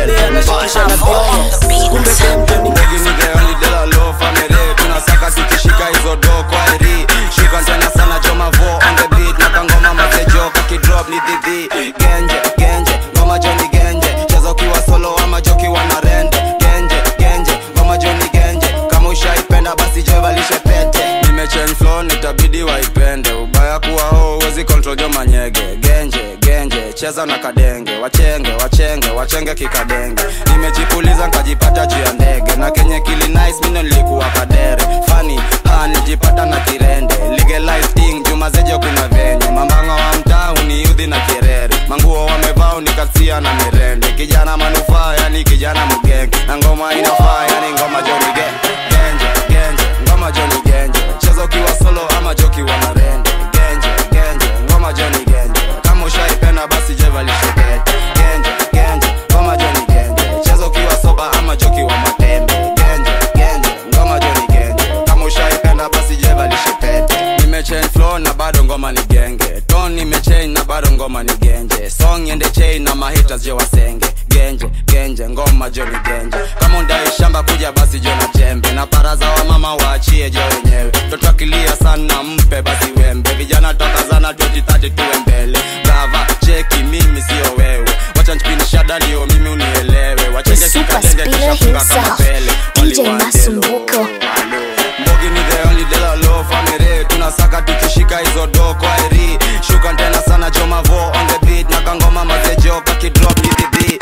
S5: del, Mbegi ni the only Delo low family. Tunasaka tukishika hizo do kwa eri. Shuka tena sana choma vo on the beat. Na kangoma mazejo kakidrop ni dhidhi. Genje, genje, ngoma joni genje. Cheza ukiwa solo ama joki wana rende. Genje, genje, ngoma joni genje. Kama ushaipenda basi je valishe pete. Nimechange flow nitabidi waipende. Ubaya kuwa ho huwezi control jo manyege. Genje, genje, cheza na kadenge. Wachenge, wachenge, wachenge kikadenge. Nimejipuliza nkajipata juu ya ndege. Na kenye kili nice mino nilikuwa kadere. Funny, ha nijipata na kirende. Legalize thing, juma zejo kuna venye. Mambanga wa mtaa uniudhi na kirere. Manguo wamevaa unikasia na mirende. Kijana manufaa, yani kijana mgenge. Na ngoma inafaa, yani ngoma joni genje. Genje, genje, ngoma joni genje. Cheza ukiwa solo ama joki wana rende. Genje, genje, ngoma joni genje. Kama ushaipenda basi je valishe pete. Genje, genje, ngoma joni genje. Cheza ukiwa soba ama joki wa matembe. Genje, genje, ngoma joni genje. Kama ushaipenda basi je valishe pete. Nimechange flow na bado ngoma ni genge. Tone nimechange na bado ngoma ni genje. Song ende chain na mahitas je wasenge. Genje, genje, ngoma joni genje. Kama undai shamba kuja basi jo na jembe. Na baraza wa mama waachie jo wenyewe. Toto akilia sana mpe basi wembe. Vijana toka zana 2030 tuwe mbele. Gava, cheki mimi sio wewe. Wacha nchipini shada ndio mimi unielewe.
S1: The
S5: Wachenge
S1: super
S5: kikadenge
S1: spinner
S5: kisha funga kama
S1: himself,
S5: pele.
S1: DJ
S5: Only one
S1: Masumbuko.
S5: Mbogi ni the only dela low family Tunasaka tukishika hizo do kwa eri Shuka tena sana choma vo on the beat Na kangoma mazejo kakidrop ni dhidhi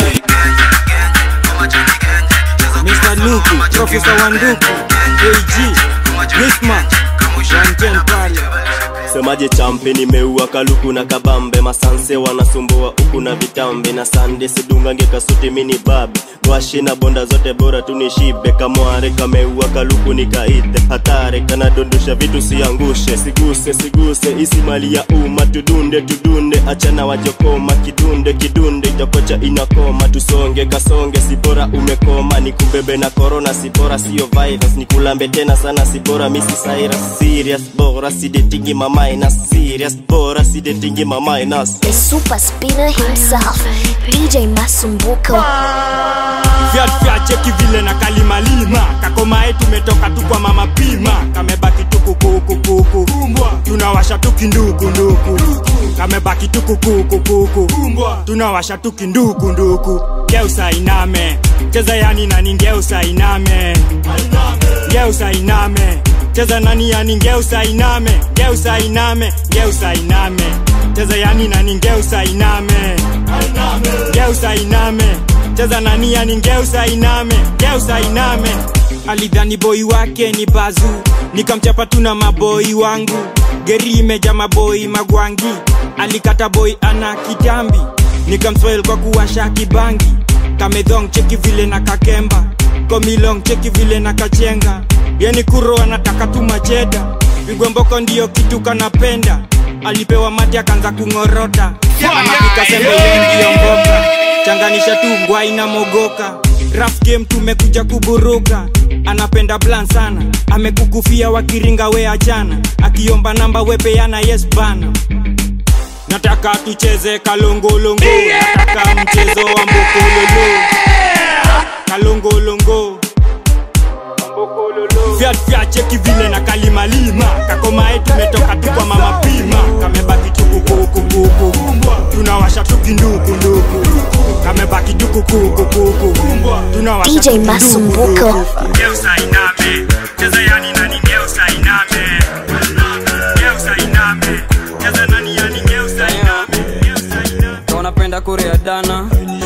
S22: Mr. Luku, Professor Wanduku, AG, Wisma, 110 pale.
S23: semaje champe nimeua kaluku na kabambe masanse wanasumbua huku na vitambe na sande sidungange kasuti mini babe gwashi na bonda zote bora tunishibe kamware kameua kaluku nikaite hatare kanadondosha vitu siangushe siguse siguse isi mali ya umma tudunde tudunde achana wajokoma kidunde kidunde itakocha inakoma tusonge kasonge sibora umekoma nikubebe na korona sibora sio virus nikulambe tena sana sibora misi cyrus serious bora sidetingi mamainas serious bora sidetingi mamainas
S1: The super spinner himself, DJ Masumbuko.
S22: Fiat fiat cheki vile na kalimalima kakomae tumetoka tu kwa mama pima kamebaki tukukukukuku tunawasha tukindukunduku kamebaki tukukukukuku tunawasha tukindukunduku geusa iname cheza yani nani ngeusa iname geusa iname cheza nani yani ngeusa iname geusa iname geusa iname cheza yani nani ngeusa iname geusa iname cheza nani yani ngeusa iname geusa iname alidhani boi wake ni bazu nikamchapa tu na maboi wangu geri imeja maboi magwangi alikata boi ana kitambi nikamswail kwa kuwasha kibangi kamedhong cheki vile na kakemba komilong cheki vile na kachenga yani kuro anataka tu macheda vigwemboko ndiyo kitu kanapenda alipewa mati akaanza kung'orota anapika sembe yengiyo mboka changanisha tu ngwai na mogoka raf game tumekuja kuburuka anapenda plan sana amekukufia wakiringa we achana akiomba namba wepeana yes bana nataka tucheze kalongolongo nataka mchezo wa mbokololo kalongolongo Fiat fiat cheki vile na kalimalima kakomae tumetoka tu kwa mama pima kamebaki tukukukukuku tunawasha tukindukunduku kamebaki tukukukukuku tunawasha
S1: DJ Masumbuko.
S22: Geusa iname cheza yani nani geusa iname geusa iname cheza nani yani geusa iname
S19: Ka unapenda kurea dana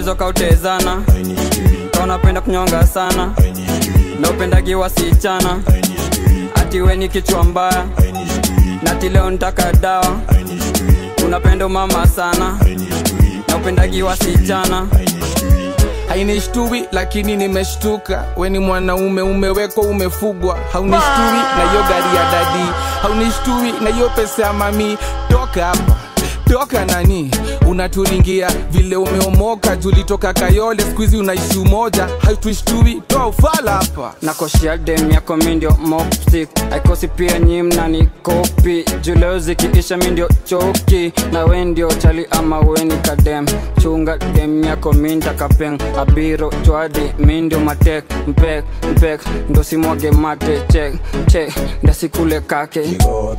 S19: unaulizo kautezana kaunapenda kunyonga sana na upendagi wasichana ati we ni kichwa mbaya nati leo ntaka dawa unapenda mama sana na upendagi wasichana
S6: hainishtui lakini nimeshtuka weni mwanaume umewekwa umefugwa haunishtui na hiyo gari ya dadi haunishtui na hiyo pesa ya mami toka hapa toka nani unaturingia vile umeomoka tulitoka kayole skuizi unaishi umoja haituishtui toa ufala hapa
S19: nakoshia dem yako mindio mopsik aikosi pia nyimna ni kopi juleo zikiisha mindio choki na we ndio chali ama weni kadem chunga dem yako minta kapeng abiro chwadi mindio matek mpek mpek ndo simwage mate chek chek ndasikule kake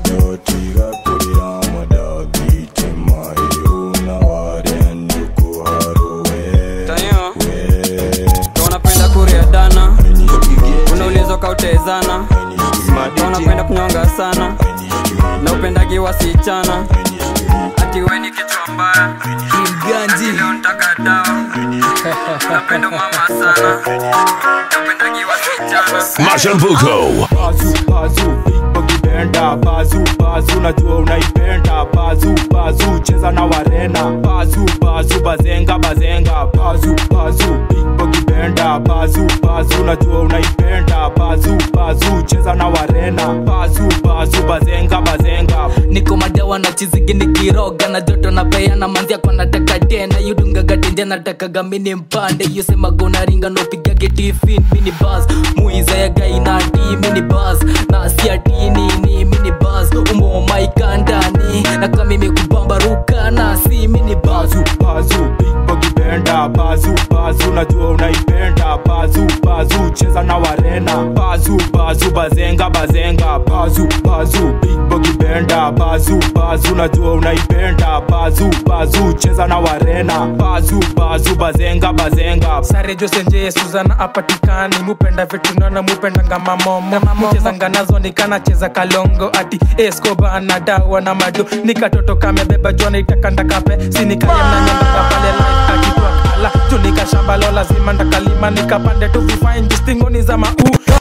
S19: Tayo. Kama unapenda kuria dana unaulizo kautezana Kama unapenda kunyonga sana na upendagi wasichana ati we ni kichwa mbaya
S25: Mganji.
S19: leo ntaka dawa unapenda mama sana na upendagi wasichana
S20: Mashambuko.
S2: bazu bazu ukipenda bazu bazu najua unaipenda bazu bazu cheza na warena bazu bazu bazenga bazenga bazu bazu ukipenda bazu bazu najua unaipenda bazu bazu cheza na warena bazu bazu bazenga bazenga
S25: niko madawa na chizigi nikiroga na joto na peana manzia kwa nataka tena yudungaga tenja natakaga mini mpande yusemaga unaringa nopigage tifin mini bas muizayaga inati mini bas na siati nini mini bas umomaika ndani na kamimi kubambaruka na si mini bas
S2: bazu ukipenda bazu bazu najua unaipenda bazu bazu cheza na warena bazu bazu bazenga bazenga bazu bazu ukipenda bazu bazu najua unaipenda bazu bazu cheza na warena bazu bazu bazenga bazenga
S22: sare josenje suzana apatikani mupenda vitunana mupendanga mamomo muchezanga nazo nikanacheza kalongo ati escoba na dawa na mado nikatoto kamebeba jona itakanda kape sinikayemnanyondoka pale life akitwa kala tunika shamba lo lazima ndakalima nikapande tu vifain jistingoni za mau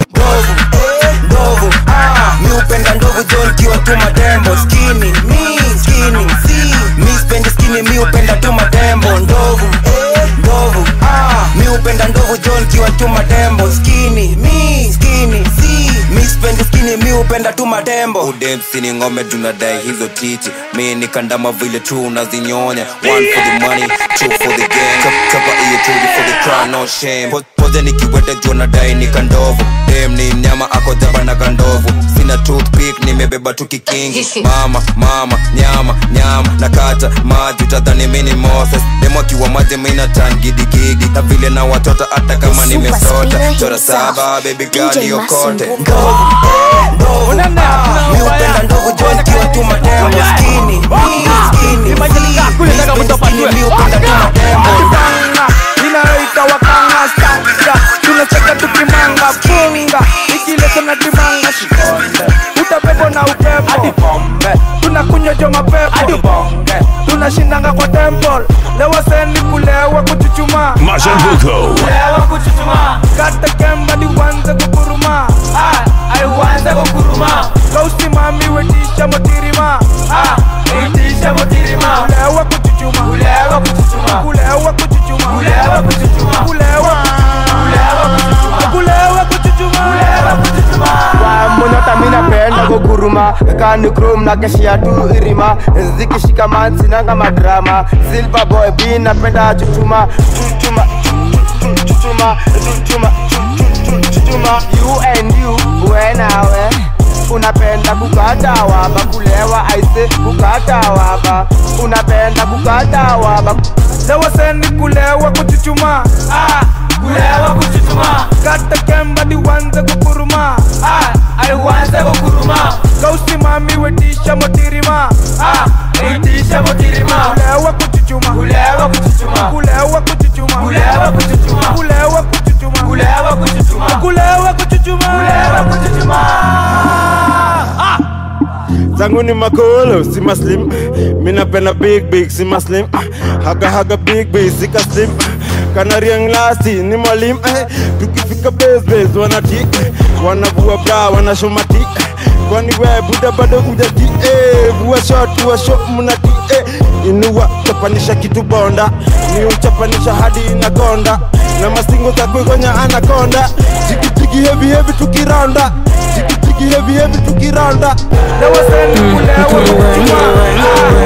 S21: ndovu ah, mi upenda ndovu john kiwa tu madembo skini mi skini si mi spendi skini mi upenda tu madembo ndovu eh, ndovu ah, mi upenda ndovu john kiwa tu madembo skini mi skini si mi spendi skini mi upenda tu madembo
S23: udemsini ngome tunadai hizo titi mi ni kandama vile tu unazinyonya one for the money two for the game Chap- chapa hiyo chudi for the crown no shame Po- poze nikiwete juu nadai ni kandovu dem ni mnyama ako jaba na kandovu sina toothpick nimebeba tu kikingi mama mama nyama nyama nakata maji utadhani mi ni moses demo akiwa maji mina tan gidigidi na vile na watoto hata kama nimesota chora saba baby girl yokote
S21: mi upenda ndovu john kiwa tu madembo skini mi skini si mi spendi skini mi upenda tu madembo
S3: inayoita wakanga stanga tunacheka tukimanga funga ikileta na dimanga shikonde utabebo na upepo hadi pombe tunakunywa jo mapepo hadi bonge tunashindanga kwa temple lewa sendi kulewa kuchuchuma
S20: Mashambuko.
S3: kulewa kuchuchuma kata kemba ni uanze kukuruma ai uanze kukuruma kausimami wetisha motirima wetisha motirima kulewa kuchuchuma kulewa kuchuchuma kulewa kuchuchuma kulewa kuchuchuma kulewa kulewa kuchuchuma kulewa kuchuchuma kulewa kuchuchuma
S10: monyota minapenda kuguruma kani krom na keshia tu irima zikishika mansinanga madrama silver boy b napenda chuchuma chuchuma chuchuma chuchuma chuchuma you and you wenawe unapenda kukata waba kulewa aise kukata waba unapenda kukata waba
S3: lewa sendi kulewa kuchuchuma kulewa kuchuchuma kata kemba ni uanze kukuruma ai uanze kukuruma kausimami wetisha motirima wetisha motirima kulewa kuchuchuma kulewa kuchuchuma kulewa kuchuchuma kulewa kuchuchuma kulewa kuchuchuma kulewa kuchuchuma kulewa kuchuchuma kulewa kuchuchuma
S13: zangu ni makolo si maslim minapenda big big si maslim haga haga big big sika slim kanariang lasti ni mwalimu eh. tukifika besbes wanati eh. wanavua bra wanashomati eh. kwani we buda bado ujati eh. vua shot vua shot mnati eh. inua chapanisha kitu bonda ni uchapanisha hadi inakonda na mastingo za kuigonya anakonda jikijiki hevi hevi tukiranda jikijiki hevi hevi tukiranda na waseni kulewa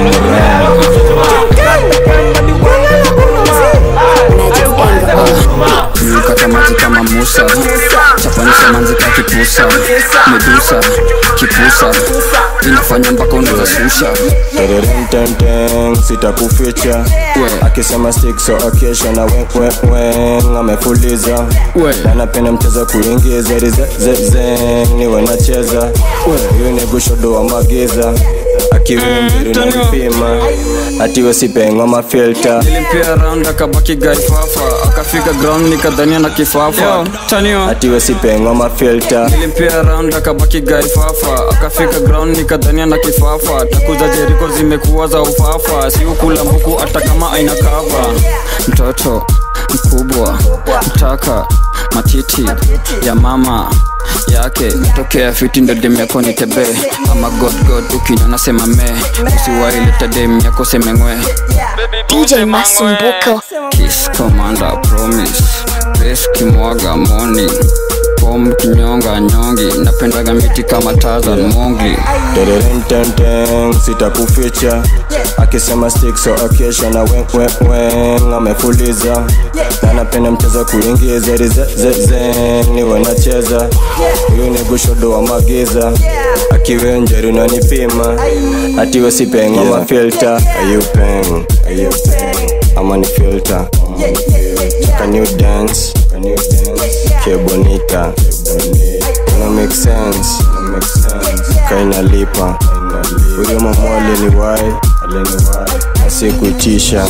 S19: kata maji kama musa chapanisha manzi ka kipusa medusa kipusa inafanya mpaka unaweza shusha
S5: Tereremtemtem, sitakuficha akisema stick so akesha na weweweng amefuliza na napenda mchezo kuingiza rizezezeng niwe nacheza huyu ni gushodo wa magiza akiwimbiri na vipima atiwe sipengwa mafilta
S19: nilimpia round akabaki gaifafa akafika ground nikadhania na kifafa tanio
S5: atiwe sipengwa mafilta
S19: nilimpia round akabaki gaifafa akafika ground nikadhania na kifafa takuza jeriko zimekuwa za ufafa si ukula mbuku hata kama aina kava mtoto mkubwa mtaka matiti ya mama yake tokea fiti ndo dem yako ni tebe ama godgod ukinywa nasema me usiwaileta dem yako semengwe
S1: DJ Masumbuko.
S19: Kiss Commander Promise Bes kimwaga morning Pom kinyonga nyongi Napendaga miti kama Tarzan Mongli
S5: Tereremtemtem, sitakuficha akisema stick so akesha na weweweng amefuliza na napenda mchezo kuingiza rizezezeng niwe nacheza huyu ni gushodo wa magiza akiwe njeri unanipima atiwe sipenga yeah. mafilta ayupeng ayupeng ama ni filter can you dance can you dance que bonita no make sense no make sense kainalipa huyo mama aliniwai aliniwai asikuitisha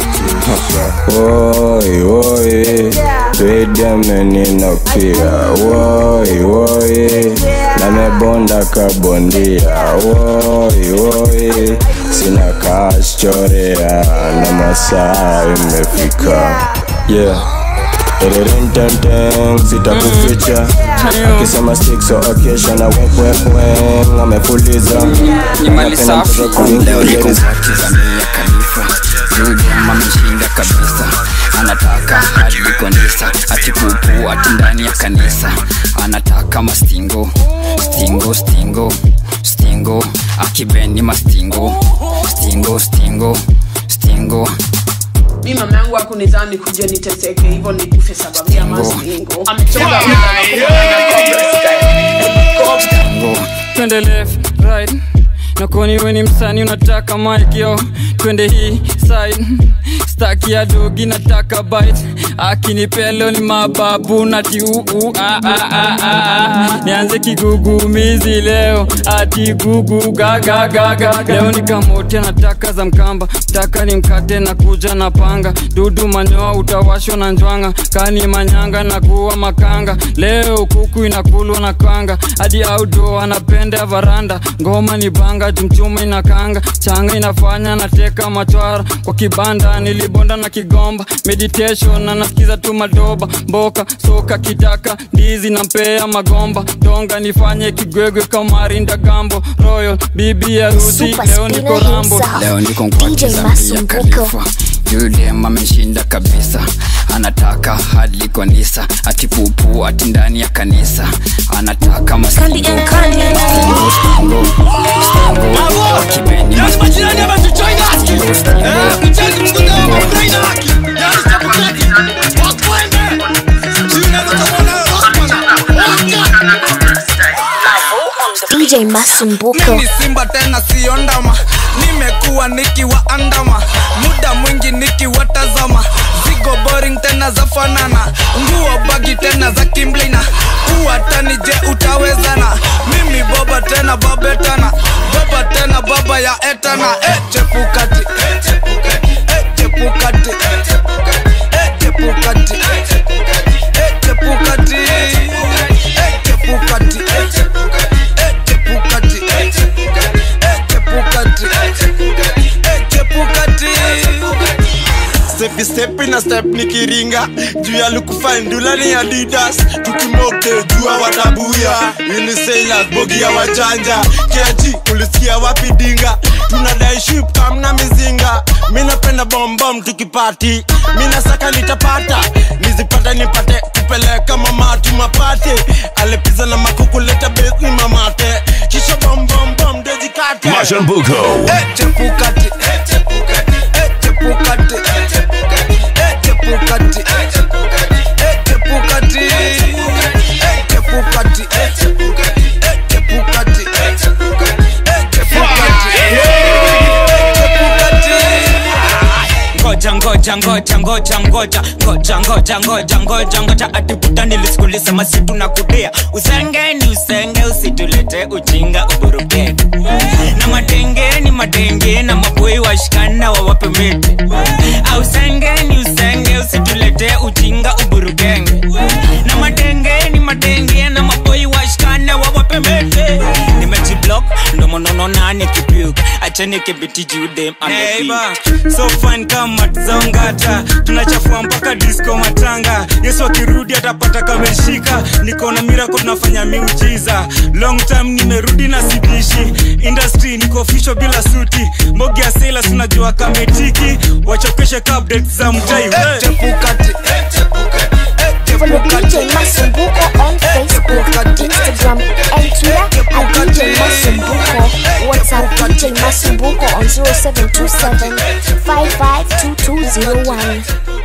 S5: woi woi twedemeninokia woi woi namebonda kabondia woi woi sina kaschorea na masaa imefika yeah Tereremtemtem, sitakuficha akisema stick so akesha na weweweng amefuliza
S19: ni mali safi leo niko
S5: kuingia
S19: Tanzania Khalifa Zudem ameshinda kabisa anataka hadi kanisa atipupu ati ndani ya kanisa anataka mastingo stingo stingo stingo akibeni mastingo stingo stingo stingo
S9: mi mama yangu akunizani kuja niteseke hivyo nikufe sababu ya mazingo amechoka
S19: Tango. twende left right nakoni weni msani unataka mic yo twende hii side staki ya dogi nataka bite akinipelo ni mababu nati uu ah, ah, ah, ah, ah. nianze kigugumizi leo ati gugu gagagaga leo nikamotia nataka za mkamba taka ni mkate na kuja na panga dudu manyoa utawashwa na njwanga kani manyanga na kuwa makanga leo kuku inakulwa na kanga hadi audo anapenda varanda ngoma ni banga jumchuma inakanga changa inafanya nateka machwara kwa kibanda nilibonda na kigomba meditation na nasikiza tu madoba mboka soka kitaka ndizi na mpea magomba donga nifanye kigwegwe kamarinda gambo royal bibi harusi
S1: Super
S19: leo niko
S1: spinner
S19: rambo
S1: himself,
S19: leo niko
S1: DJ
S19: mkwatiza mbia
S1: Masumbuko.
S19: kalifa yudem ameshinda kabisa anataka hadi kanisa atipupu ati ndani ya kanisa anataka mastingo Stingo, stingo, stingo, akibeni mastingo. Stingo, stingo,
S1: DJ Masumbuko.
S11: mimi simba tena sio ndama nimekuwa nikiwaandama muda mwingi nikiwatazama zigo boring tena za fanana nguo bagi tena za kimblina uwatani je utawezana mimi boba tena babetana baba tena baba ya etana e chepukati e chepukati e chepukati e chepukati e chepukati e chepukati e chepukati e chepukati nikistep na step nikiringa juu ya lukufandula ni adidas tukimoke jua watabuya unisailas bogi ya wajanja keji ulisikia wapi dinga tunadai ship kamna mizinga mi napenda bombom tukipati mi nasaka nitapata nizipata nipate kupeleka mamati mapate alepiza na makukuleta besi mamate kisha bombombom dejikate
S20: Mashambuko.
S11: Eh, chepukati eh, chepukati eh, chepukati eh, chepukati eh, chepukati eh, chepukati eh, chepukati eh, chepukati eh, chepukati eh, chepukati eh, chepukati eh, chepukati
S22: ngoja ngoja ngoja ngoja ngoja ngoja ngoja ngoja ngoja ngoja atibuta nilisikulisema situ na kudea usenge ni usenge usitulete ujinga uburukeke na madenge ni madenge na maboi washikana wawape miti ausenge ni usenge usitulete ujinga uburukenge na madenge ni madenge na maboi washikana wawape miti nimejiblock ndo monono nane kipuk acheni kibiti jude
S8: Neighbor, so fine kama zongata tunachafua mpaka disco matanga yesu akirudi atapata kameshika niko na mirako tunafanya miujiza long time nimerudi na sidishi industry niko official bila suti mbogi ya sailors unajua kametiki wachokeshe update za mtai
S1: Follow DJ Masumbuko on Facebook, Instagram, and Twitter at DJ Masumbuko. WhatsApp DJ Masumbuko on 0727 552201.